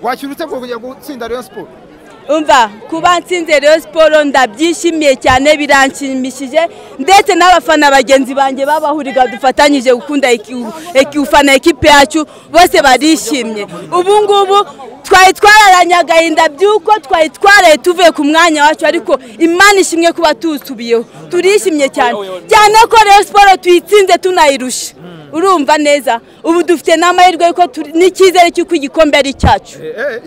wakira ute kugira ngo utsinda Rayon Sports umva kuba nsinze rero siporo ndabyishimiye cyane biranshimishije ndetse n'abafana bagenzi banjye babahuriga dufatanyije gukunda gufana ekipe yacu bose barishimye ubu ngubu twari twararanye agahinda by'uko twari twaraye tuvuye ku mwanya wacu ariko imana ishimwe kuba tuwusubiyeho turishimye cyane cyane ko rero siporo tuyitsinze tunayirusha urumva neza ubu dufite n'amahirwe y'uko n'icyizere cy'uko igikombe ari icyacu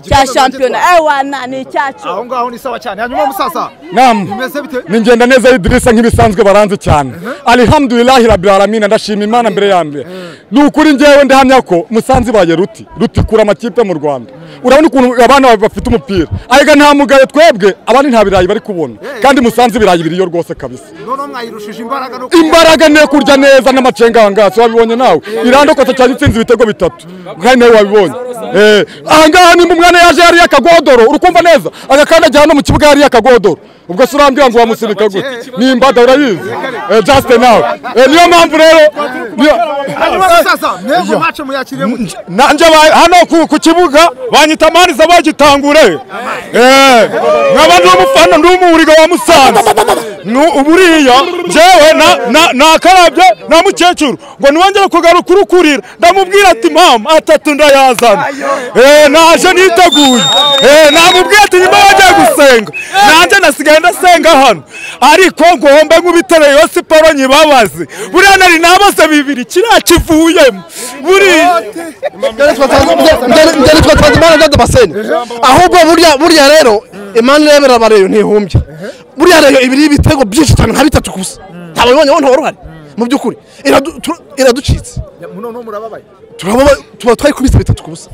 cya shampiyona ewana ni icyacu aho ngaho ni sawa cyane hanyuma musasa namu bimeze bite ningenda neza yidirisa nk'ibisanzwe baranze cyane alhamdulillahi rabbil alamina ndashima imana mbere ya mbere ni ukuri ngewe ndahamya ko musanze ibaye ruti ruti kura amakipe mu rwanda urabona ukuntu abana bafite umupira arega nta mugayo twebwe abandi nta birayi bari kubona kandi musanze ibirayi biriyo rwose kabisa noneho mwayirushije imbaraga no imbaraga ni iyo kurya neza n'amacenga aha ngaha wabibonye nawe irandokotse cyane itsinze ibitego bitatu kandi nawe wabibonye Eh, aha ngaha nimba umwana yaje yariye akagodoro urukumva neza agakandagira hano mu kibuga yariye akagodoro ubwo se urambwira ngo wamusirika gute ni imbada urayizi Eh, Justin nawe Eh, niyo mpamvu rero niyo- hanyuma musasa mwego mace muyakiremo nanje ba- hano ku, ku kibuga banyita amaniza bagitangure Eh, nkaba ndi umufana ndi umuhuriga wa musanze Nu- uburiya jewe na- na- nakarabye na mukecuru ngo niwongere kugaruka urukurira ndamubwira ati mama atatu ndayazana Eh, naje niteguye Eh, namubwiye ati nyuma bagiye gusenga nanjye nasigaye ndasenga hano ariko ngombe nk'ubitera yo siporo nyibabazi buriya nari nabaze bibiri kiriya kivuyemo buriya njyana twa twanzimana ndada basene ahubwo burya burya rero imana irebera abareyo ntihumbya buriya reyo ibiri ibitego byinshi cyane nka bitatu gusa ntabwo ibonye wowe ntawe uruhare mu by'ukuri iradu- tu- iraducitse noneho murababaye turababa tuba twayikubise bitatu kubusa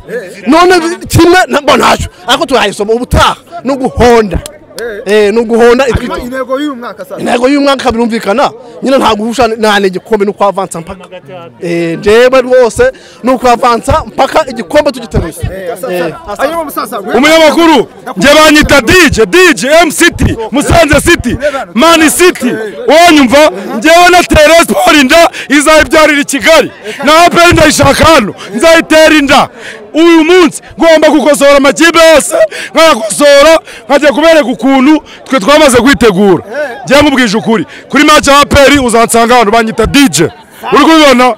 none kimwe na- bo ntacyo ariko turayisoma ubutaha ni uguhonda Eh, ni uguhonda hanyuma itwito intego y'uyu mwaka sasa intego y'umwaka birumvikana nyine nta guhusha nane igikombe ni ukwavansa mpaka Eh, njyewe rwose ni ukwavansa mpaka igikombe tugiteruye Eh. hanyuma musasa umunyamakuru njye banyita dj dj m city musanze city mani city wonyumva njyewe na tere siporo inda izayibyarira i kigali nawe pe ndayishaka hano nzayitera inda uyu munsi ngomba gukosora amakipe yose nkayakosora nkajya kubereka ukuntu twe twamaze kwitegura njye nkubwije ukuri kuri mace ya peri uzansanga hano banyita dj uri kubibona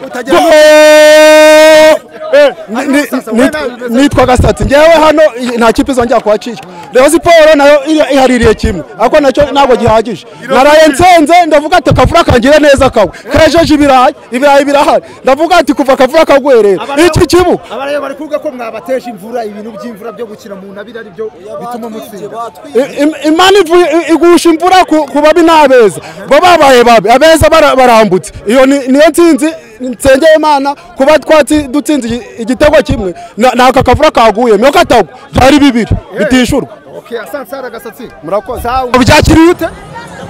utagira- Go- Eh, Ni- ni- nit- nitwaga sitati ngewe hano i- nta kipe izongera kuhacika rero siporo nayo iri- ihaririye kimwe ariko nacyo ntabwo gihagije naraye nsenze ndavuga ati akavura kangira neza kawe kejeje ibirayi ibirayi birahari ndavuga ati kuva akavura kagwerera iki kibuga abarayo bari kuvuga ko mwabateje imvura ibintu by'imvura byo gukina mu ntabire ari byo bituma mutsinda I- im- imana ivu- i- igusha imvura ku ku babi n'abeza bo babaye babi abeza bara- barambutse iyo ni- niyo nsinzi nsengeye imana kuba twatsi dutsinze igi- igitego kimwe na- nako akavura kaguye niyo katagwa byari bibiri bitishurwa okay asansara agasatsi murakoze sawa byakiriye ute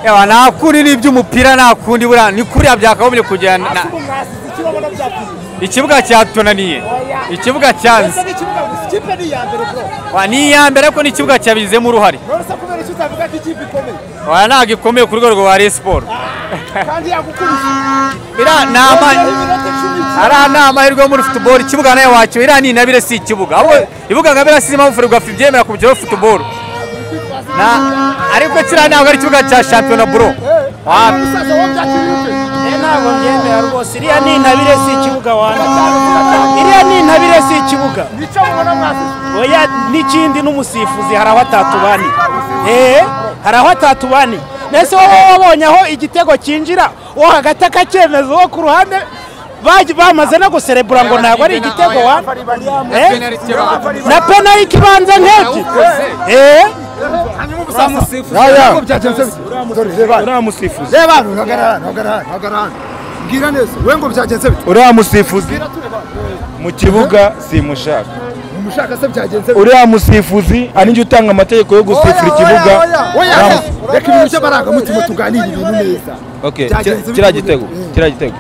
Ewa nakuri n'iby'umupira nakundi buriya ni kuriya byakagombye kujyana na- ikibuga cyatunaniye ikibuga cyanze ikipe ni iya mbere bro Wa, ni iya mbere ko n'ikibuga cyabigizemo uruhare none se kubera icyo utavuga ko ikipe ikomeye Wa, ntabwo ikomeye ku rwego rwa Rayon Sport kandi yagukurikira iriya ni ama- ariya ni amahirwe yo muri futuboro ikibuga nayo wacyo iriya ni inabire si ikibuga ahubwo ibibuga nka biriya si impamvu ferwafa ibyemera ku byo futuboro Na- ariko kiriya ntabwo ari ikibuga cya shampiyona buro Wa, umusaza wo byakiriye ntabwo mbyemera rwose iriya ni intabire si ikibuga wana iriya ni intabire si ikibuga nicyo mubona mwasize oya n'ikindi n'umusifuzi hari aho atatubaniye eee hari aho atatubaniye mbese wowe wabonye aho igitego cyinjira uwo hagati akacyemeza uwo ku ruhande baj- bamaze no guserebura ngo ntabwo ari igitego wa Eh? na penaliti ibanza nk'ebyiri eee hanyuma umusaza yaya byagenze bite dore reba hano. uriya musifuzi reba hano hagarara hano, hagarara hano, hagarara hano. mbwira neza we ngo byagenze bite uriya musifuzi mbwira tureba mu kibuga simushaka umushaka se byagenze bite uriya musifuzi aninjye utanga amategeko yo gusifura ikibuga oya Namu- reka ibintu by'amarangamutima tuganire ibintu neza Okay, Byagenze kira- bite kiriya muri- gitego Mm. kiriya gitego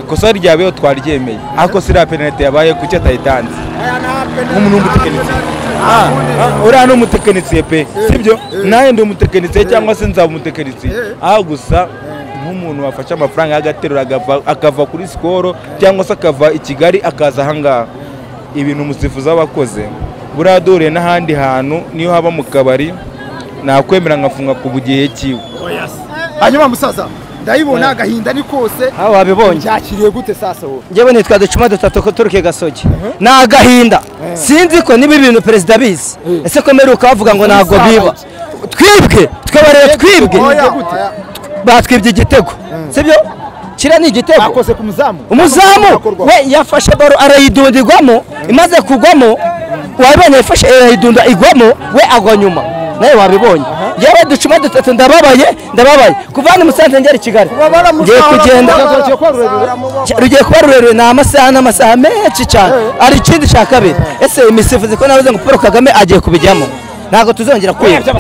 ikosa ryabeho twaryemeye ariko si iriya penalite yabaye kuki atayitanze nk'umuntu w'umutekinisiye Ah, ah, uriya ni umutekinisiye pe sibyo nawe ndi umutekinisiye cyangwa se nzaba umutekinisiye aho gusa nk'umuntu wafashe amafaranga y'agaterura agava- akava kuri sikoro cyangwa se akava i kigali akaza ahangaha ibintu umusifuzi aba akoze buriya duhuriye n'ahandi hantu niyo haba mu kabari nakwemera nkafunga ku bugihe kiwe hanyuma musaza ndayibona agahinda ni kose aho wabibonye byakiriye gute sasa wowe njyewe nitwa ducuma dutatu turuke gasogi ni agahinda sinzi ko niba ibintu perezida abizi ese ko mperuka bavuga ngo ntabwo biba twibwe twebare twibwe Oya, oya. batwibye igitego sibyo kiriya ni igitego bakoze ku muzamu umuzamu we yafashe baro arayidundirwamo imaze kugwamo wabibonye yafashe arayidunda igwamo we agwa nyuma nawe wabibonye yewe ducuma dutatu ndababaye ndababaye kuva hano i musanze ngera i kigali ngiye kugenda Cya- rugiye kuba rurerure ni amasaha n'amasaha menshi cyane hari ikindi cya kabiri ese imisifuzi ko navuze ngo paul kagame agiye kubijyamo ntabwo tuzongera kwiba